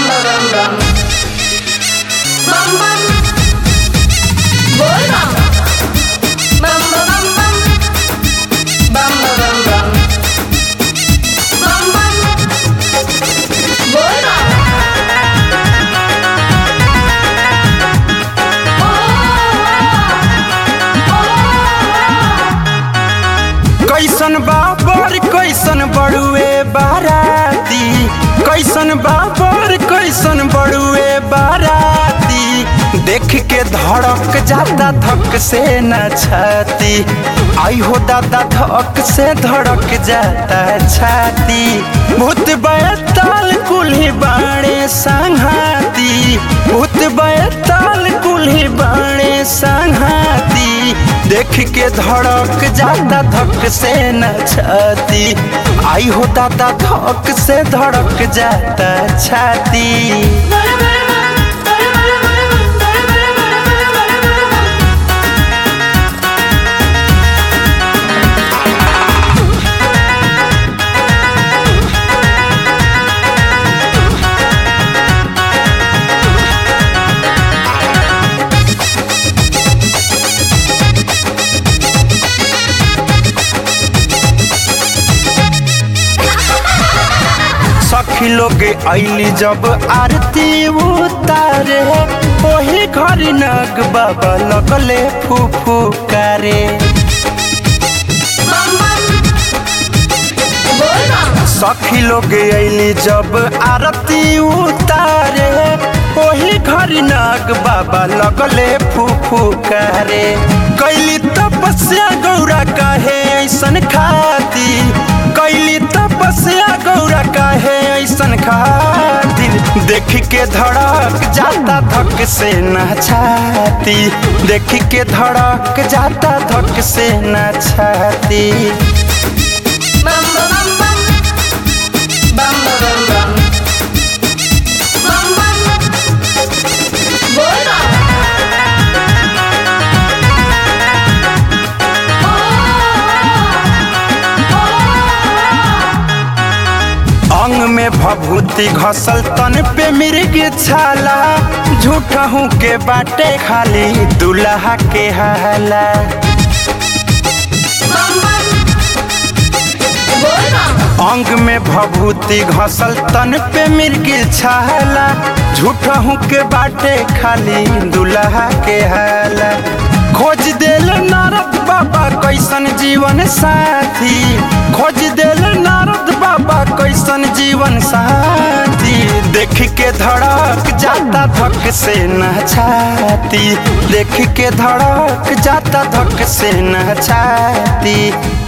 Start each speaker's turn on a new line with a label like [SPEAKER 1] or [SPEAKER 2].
[SPEAKER 1] bam bam. Bam bam. Boy bam. Bam bam bam bam. Bam bam bam bam. Bam bam. Boy bam.
[SPEAKER 2] कैसन बाबर कैसन बड़ुए बाराती कैसन बाबर कैसन बड़ुए बाराती देख के धड़क जाता धक से न छाती आई हो दादा धक से धड़क जाता छाती भूत बैताल कुल्ही बाणे संघाती भूत बैताल कुल्ही बाणे संघाती देख के धड़क जाता धक से न छाती आई हो दादा धक से धड़क जाता छाती सखी लोग ऐली जब आरती उतारे ओही घरी नग बाबा लगले फूफू करे
[SPEAKER 1] Bam bam. Boy bam.
[SPEAKER 2] सखी लोग ऐली जब आरती उतारे ओही घरी नाग बाबा लगले फूफू करे कैली तपस्या गौरा काहे ऐसन खाती कैली तपस्या गौरा काहे ऐसन खातिर देख के धड़क जाता धक से न छाती देख के धड़क जाता धक से न छाती
[SPEAKER 1] Bam bam bam. Bam bam bam. Bam bam. Boy bam.
[SPEAKER 2] अंग में भभूति घसल तन पे मिर्ग छाला झूठहू के बाटे खाली दुल्हा के हाला
[SPEAKER 1] Bam bam. Boy bam.
[SPEAKER 2] अंग में भभूति घसल तन पे मिर्ग छाला झूठहू के बाटे खाली दुल्हा के हाला खोज देल नारद बाबा कैसन जीवन साथी खोज देल नारद बाबा कैसन जीवन साथी देख के धड़क जाता धक से न छाती देख के धड़क जाता धक से न छाती